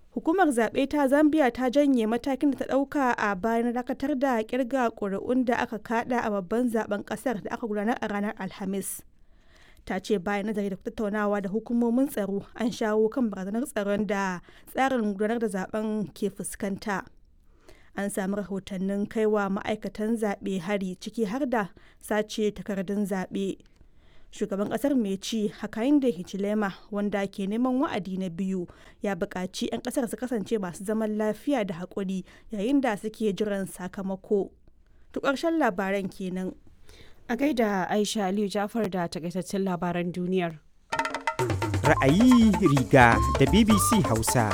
hukumar zaɓe ta zambia ta janye matakin da ta ɗauka a bayan dakatar da kirga ƙuri'un da aka kada a babban zaben ƙasar da aka gudanar a ranar alhamis ta ce bayan nazari da tattaunawa da hukumomin tsaro an shawo kan barazanar tsaron da tsarin gudanar da zaben ke fuskanta an sami rahotannin kaiwa ma'aikatan zaɓe hari ciki har da sace takardun zaɓe shugaban kasar mai ci hakainde hichilema wanda ke neman wa'adi na biyu ya buƙaci 'yan kasar su kasance masu zaman lafiya da haƙuri yayin da suke jiran sakamako to ƙarshen labaran kenan a gaida aisha aliyu jafar da takaitaccen labaran duniyar ra'ayi riga da bbc hausa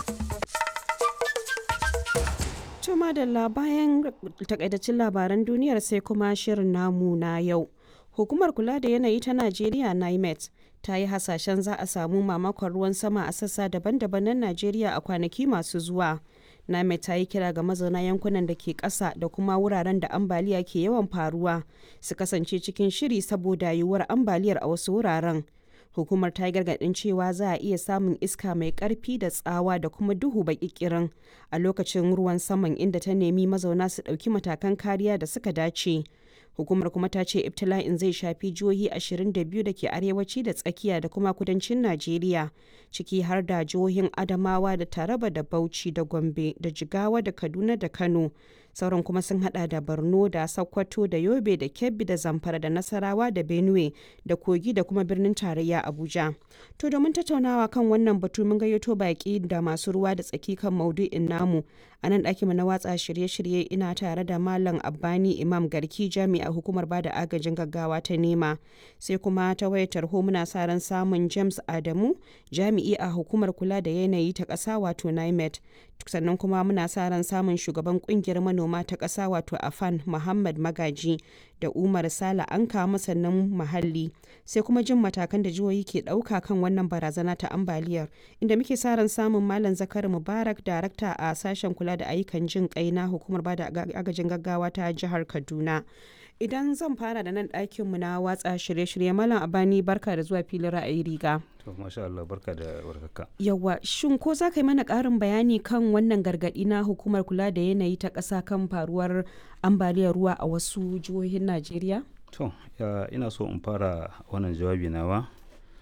Tuma da bayan takaitaccen labaran duniyar sai kuma shirin namu na yau. Hukumar kula da yanayi ta Najeriya NIMET ta yi hasashen za a samu mamakon ruwan sama a sassa daban-daban na Najeriya a kwanaki masu zuwa. NIMET ta yi kira ga mazauna yankunan da ke ƙasa da kuma wuraren da ambaliya ke yawan faruwa su kasance cikin shiri saboda yiwuwar ambaliyar a wasu wuraren. Hukumar ta yi gargaɗin cewa za a iya samun iska mai ƙarfi da tsawa da kuma duhu baƙiƙirin a lokacin ruwan saman inda ta nemi mazauna su ɗauki matakan kariya da suka dace. hukumar kuma ta ce ibtila'in zai shafi jihohi 22 da ke arewaci da tsakiya da kuma kudancin najeriya ciki har da jihohin adamawa da taraba da bauchi da gombe da jigawa da kaduna da kano sauran kuma sun hada da borno da sokoto da yobe da kebbi da zamfara da nasarawa da benue da kogi da kuma birnin tarayya abuja to domin tattaunawa kan wannan batu mun gayyato baki da masu ruwa da tsaki kan maudu'in namu a nan ɗakinmu na watsa shirye-shirye ina tare da malam abbani imam garki jami'a hukumar bada agajin gaggawa ta nema sai kuma ta wayar tarho muna sa ran samun james adamu jami'i a hukumar kula da yanayi ta ƙasa wato nimet sannan kuma muna sa ran samun shugaban kungiyar manoma ta ƙasa wato afan muhammad magaji da umar sala an kama sannan muhalli sai kuma jin matakan da jihohi ke ɗauka kan wannan barazana ta ambaliyar inda muke sa ran samun malam zakari mubarak darakta a sashen kula da ayyukan jin kai na hukumar bada agajin gaggawa ta jihar kaduna idan zan fara da nan ɗakinmu na watsa shirye-shirye malam abani barka da zuwa filin ra'ayi riga to masha Allah barka da warhaka yawa shin ko za ka yi mana ƙarin bayani kan wannan gargaɗi na hukumar kula da yanayi ta ƙasa kan faruwar ambaliyar ruwa a wasu jihohin najeriya to ina so in fara wannan jawabi nawa